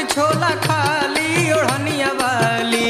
छोला खाली ओढ़निया वाली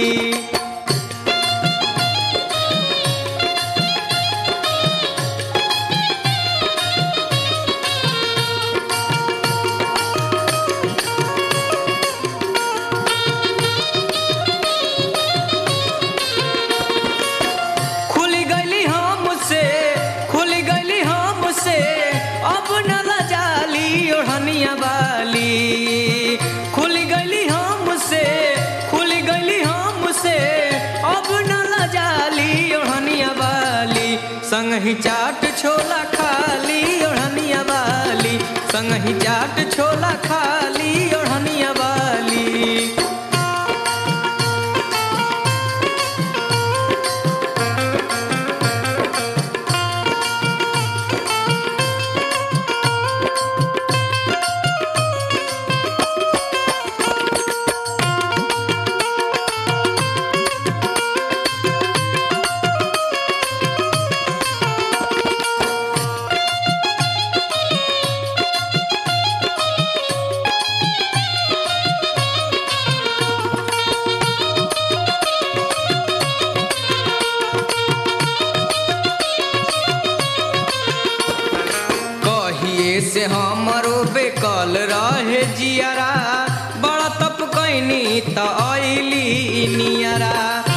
खुल गली हमसे खुल गली हमसे अब न लजाली ओढ़निया वाली खुल गली हमसे खुल गली हमसे अब न लजाली ओढ़निया वाली संग ही चाट छोला खाली ओढ़निया वाली संग ही चाट छोला खाली ओढ़निया वाली कहिए से हमरो बेकल रहे जियारा बड़ा तप कैनी त अइली नियरा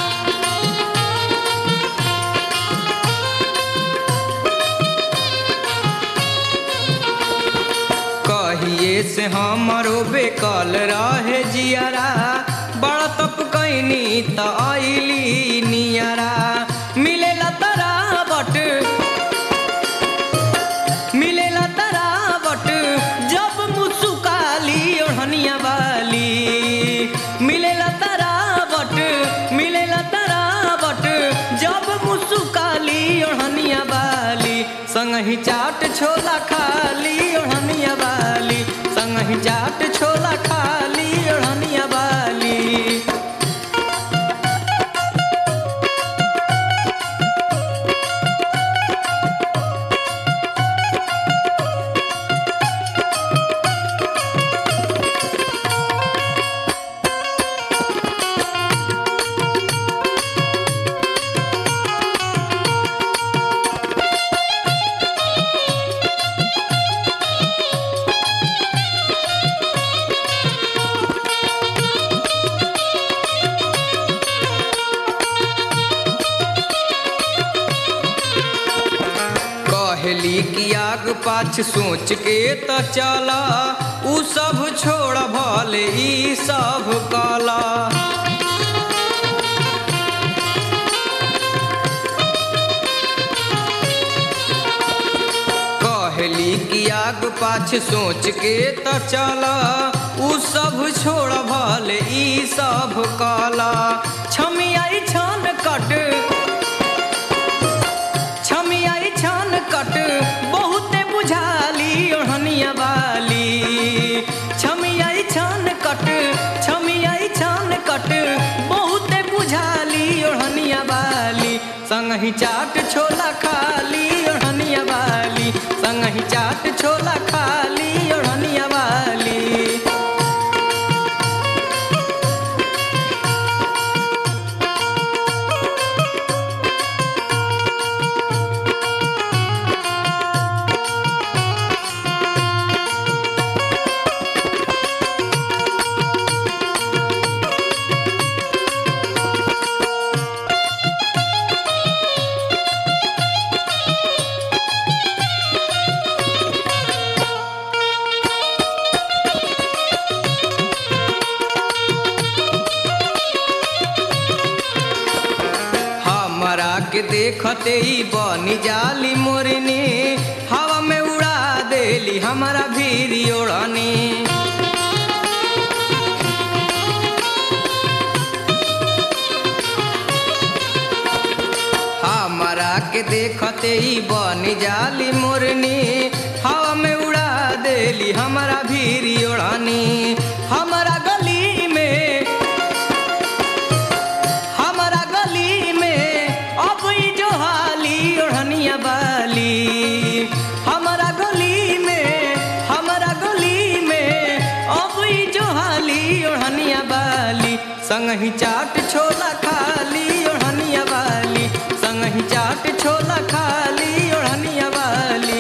कहिए से हमरो बेकल रहे जियारा बड़ा तप कैनी त अइली नियरा मिलेला तरावट मिलेला तरावट जब मुसुकाली ओढ़निया वाली मिलेला तरावट मिलेला तरावट जब मुसुकाली ओढ़निया वाली संग ही चाट छोला खाली ओढ़निया वाली संग ही चाट छोला खाली ओढ़निया वाली कहली कि आग पाछ सोच के त चला उ सब छोड़ भले ई सब कला कहली कि आग पाछ सोच के त चला उ सब छोड़ भले ई सब कला छमियाई छन कट छमियाई छान कट बहुते बुझाली ओढ़निया वाली छमियाई छान कट छमियाई छान कट बहुते बुझाली ओढ़निया वाली संग ही चाट छोला खाली ओढ़निया वाली संग ही चाट छोला खाली ओढ़निया वाली हमरा के देखते ही बनी जाली मोरनी हवा में उड़ा देली हमारा भीरी ओढ़नी हमरा के देखते ही बनी जाली मोरनी हवा में उड़ा देली हमारा भीरी ओढ़नी हमारा गली में हमारा गली में अब ई जो हाली ओढ़निया बाली हमारा गली में हमारा गली में अब ई जो हाली ओढ़ संगही चाट छोला खाली ओढ़निया वाली संगही चाट छोला खाली ओढ़निया वाली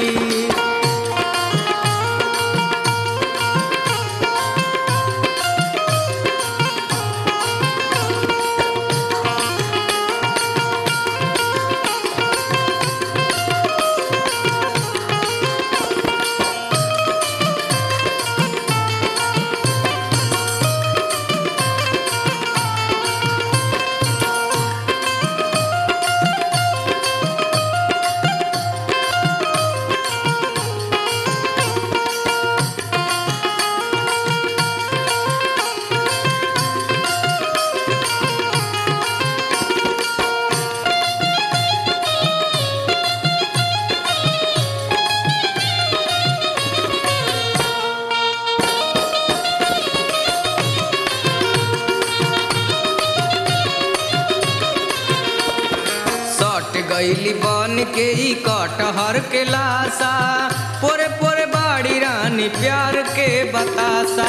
सट गईली बन के ई कटहर के लाशा पोरे पोरे बाड़ी रानी प्यार के बतासा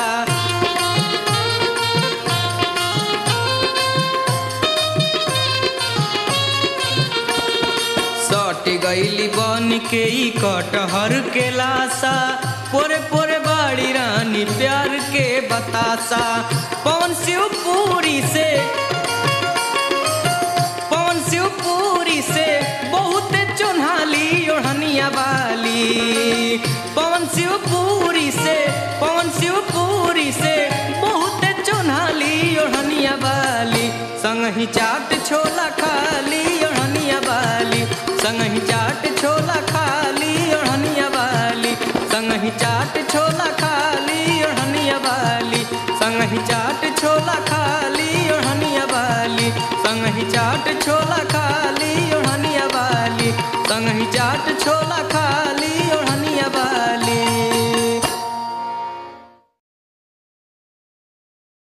सट गईली बन के ई कटहर के लाशा पोरे पोरे बाड़ी रानी प्यार के बतासा पवन शिवपुरी से पवन शिवपुरी से बहुत चुन्हाली ओढ़निया वाली पवन शिवपुरी से पवन शिवपुरी से बहुत चुन्हाली ओढ़निया वाली संगही चाट छोला खाली ओढ़निया वाली संगही चाट छोला खाली ओढ़निया वाली संगही चाट छोला खाली ओढ़निया वाली संगही चाट छोला खाली ओढ़निया वाली संगही चाट छोला खाली ओढ़निया वाली संगही चाट छोला